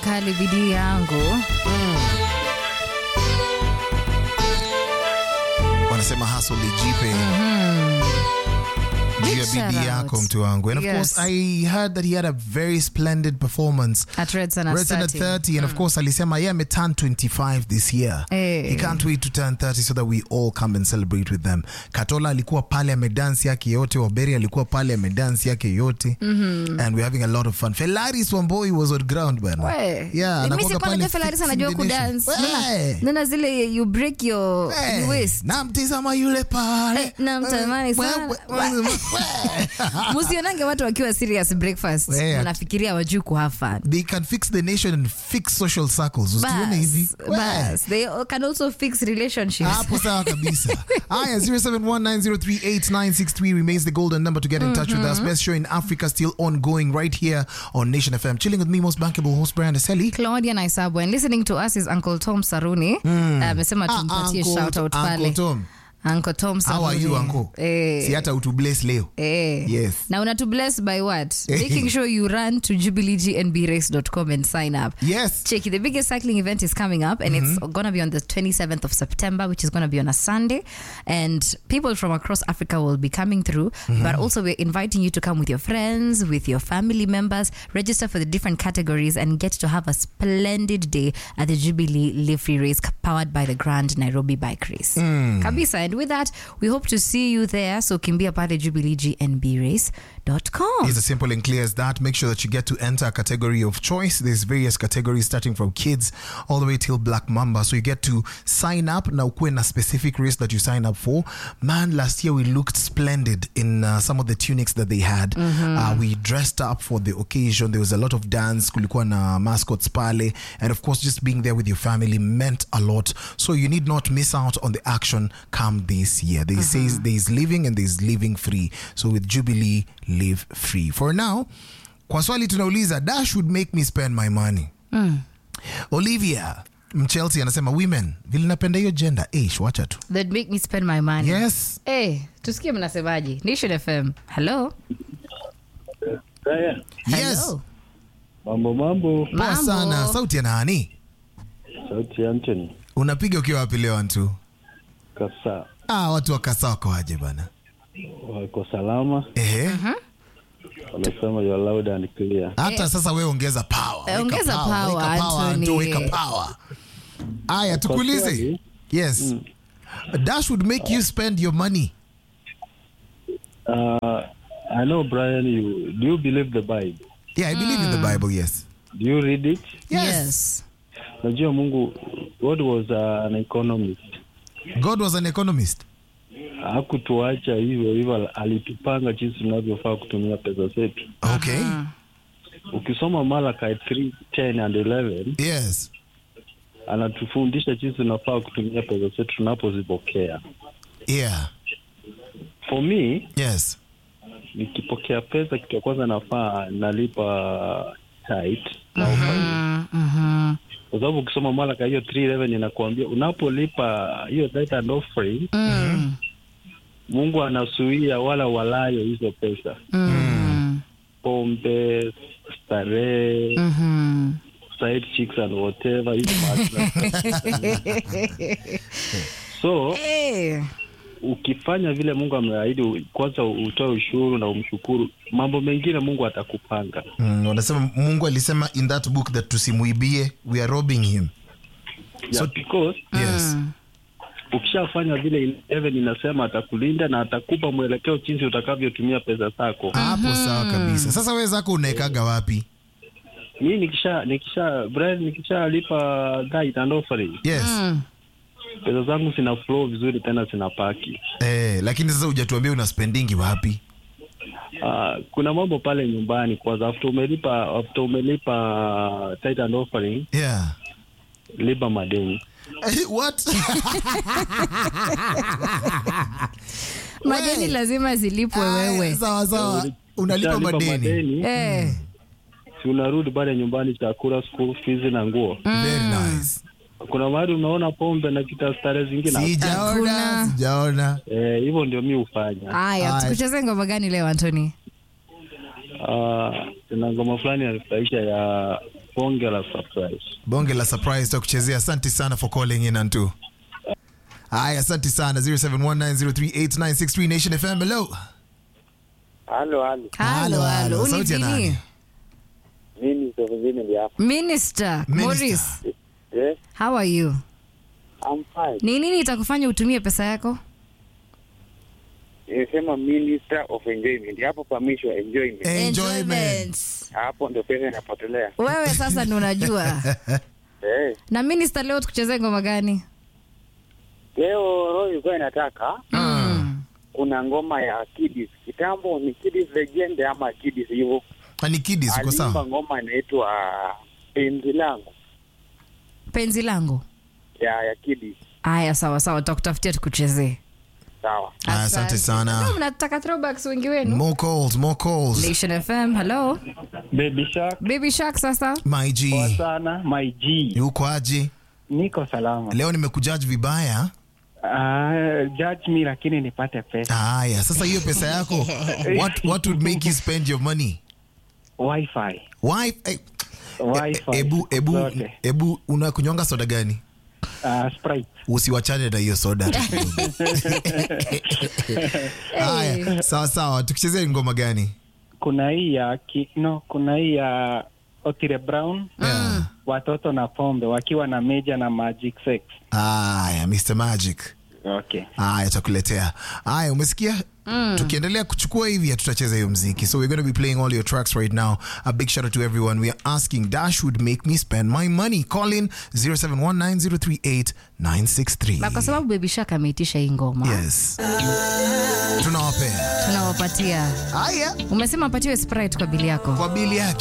kali bidii yangu wanasema hustle lijipe juu ya Big shout bidii out. yako mtu wangu and of Yes. course i heard that he had a very splendid performance at Red Sun at Red Sun at 30. 30 and of course alisema yeye ameturn 25 this year Eh. he can't wait to turn 30 so that we all come and celebrate with them katola alikuwa pale amedansi yake yote waberi alikuwa pale amedansi yake yote and we're having a lot of fun felaris wamboi was on ground bana We. yeah Mimi anakuwaga sikuwa pale najua Felaris fixing anajua the nation. kudance. We. Nana- nana zile you break your We. your waist namtizama yule pale Eh, namtamani sana. We- we- we- we- musionange watu wakiwa serious breakfast We. wanafikiria wajuu kuhave fun they can fix the nation and fix social circles usione hivi Bas, We. bas. they can also fix relationships hapo sawa kabisa aya 0719038963 remains the golden number to get in touch with us best show in africa still ongoing right here on nation fm chilling with me most bankable host brian Aseli. claudia naisabwe and listening to us is uncle tom saruni amesema Ah, tumpatie Uncle- shout out Uncle pale Tom. uncle tom how are you saruni uncle eh, si hata utu bless leo Eh. Yes. na unatu bless by what making sure you run to jubileegnbrace.com and sign up yes Check the biggest cycling event is coming up, and it's going to be on the 27th of September, which is going to be on a Sunday. And people from across Africa will be coming through, but also we're inviting you to come with your friends, with your family members, register for the different categories, and get to have a splendid day at the Jubilee Live Free Race powered by the Grand Nairobi Bike Race. Kabisa. And with that, we hope to see you there. So kimbia pale jubileegnbrace.com. It's as simple and clear as that. Make sure that you get to enter a category of choice. There's various categories starting from kids all the way till Black Mamba. So you get to sign up now. When a specific race that you sign up for, man, last year we looked splendid in uh, some of the tunics that they had. Uh, we dressed up for the occasion. There was a lot of dance. Kulikuwa na mascots pale, and of course, just being there with your family meant a lot. So you need not miss out on the action come this year. They say there is living and there is living free. So with Jubilee, live free. For now, kwa swali tunauliza, dash would make me spend my money. Olivia Mchelsea anasema women, vile napenda hiyo gender. Eish, wacha tu. That make me spend my money. Yes. Hey, tusikie mnasemaje. Nation FM. Hello. Haya, Yes. Hello. mambo mambo, Poa Mambo. sana. Sauti ya nani? sauti ya Anthony Unapiga ukiwa wapi leo Antu? Kasa Ah, watu wa Kasa wako aje bana? wako salama, Ehe. wanasema you are loud and clear. Hata sasa wewe ongeza power. Eh, Weka ongeza power, weka power, Anthony. Antu, weka power. Aya, tukuulize. swali, Yes. Dash would make you spend your money. Uh, I know Brian, you do you believe the Bible? Yeah, I believe in the Bible, yes. Do you read it? Yes. Najua Mungu, God was uh, an economist, God was an economist. hakutuacha hivyo hivyo, alitupanga jinsi tunavyofaa kutumia pesa zetu. Okay. Ukisoma Malachi 3, 10 and 11 Yes. anatufundisha jinsi tunafaa kutumia pesa zetu tunapozipokea. Yeah. For me, Yes. nikipokea pesa kitu ya kwanza nafaa nalipa tight na offering. Mm, mhm. kwa sababu ukisoma Malaka hiyo 311 inakuambia unapolipa hiyo tithe and offering Mm, Mungu anasuia wala walayo hizo pesa, mm, pombe, starehe, mhm. side chicks and whatever hizo mahali- so Eh, ukifanya vile Mungu ameahidi, kwanza utoe ushuru na umshukuru, mambo mengine Mungu atakupanga. Mm, wanasema Mungu alisema in that book that tusimuibie, we are robbing him. Yeah, because Yes. ukishafanya vile 11 inasema atakulinda na atakupa mwelekeo jinsi utakavyotumia pesa zako. Hapo sawa kabisa. Sasa wewe zako unaekaga wapi? Mimi nikisha nikisha Brian nikishalipa tithe and offering, Yes. mm. pesa zangu zina flow vizuri tena zinapaki. Eh, lakini sasa hujatuambia una spendingi wapi? Uh, kuna mambo pale nyumbani kwanza, after umelipa after umelipa tithe and offering, Yeah. lipa madeni. Eh, What? madeni lazima zilipwe wewe Sawa sawa. Unalipa Ukishalipa madeni. Eh, si unarudi pale nyumbani, chakula, school fees na nguo. Very nice. Kuna mahali unaona pombe na kita starehe zingine Sijaona, Hakuna. sijaona. eh, hivyo ndio mi hufanya. haya Haya. tukucheze ngoma gani leo antoni Ah, kuna ngoma fulani yanifurahisha ya bonge la surprise. bonge la surprise takuchezea asante sana for calling in antu haya asante sana 0719038963 nation fm hello Halo, halo. halo halo sauti ya Uni nani nini? Mimi Sofizini ndi hapa. minister Minister. Morris Yes, how are you I'm fine. ni nini itakufanya utumie pesa yako Nimesema Minister of Enjoyment. Hapo pamishwa enjoyment. enjoyment Hapo ndo pesa inapotelea. wewe sasa ndo unajua Eh. na minister leo tukuchezee ngoma gani Leo roho ilikuwa inataka kuna ngoma ya Kidis. Kitambo ni Kidis Legend ama Kidis hivyo. Ah, ni kidis uko Aliimba sawa ngoma inaitwa Penzi langu penzi langu ya ya Kidis. haya sawa sawa tutakutafutia tukuchezee Sawa. Haya, asante sana. No, mnataka throwbacks wengi wenu more calls more calls nation fm hello Baby Shark baby shark sasa my g poa sana, my G. uko aje Niko salama. leo nimekujaji vibaya Uh, judge me lakini nipate pesa. haya sasa hiyo pesa yako what, what would make you spend your money Wi-Fi. Why? Eh, Wi-Fi. ebu ebu Zote. ebu unakunywanga soda gani Uh, Sprite. usiwachane na hiyo soda haya sawa sawa tukichezea ngoma gani Kuna hii ya ki, no, kuna hii ya Otile Brown. Yeah. Watoto na pombe wakiwa na Meja na Magic Sex. haya mr magic Okay. haya takuletea haya umesikia tukiendelea kuchukua hivi tutacheza hiyo mziki so we're going to be playing all your tracks right now a big shout out to everyone we are asking dash would make me spend my money call in 0719038963 na kwa sababu baby shark ameitisha hii ngoma yes tunawapea tunawapatia haya umesema apatiwe sprite kwa bili yako kwa bili yake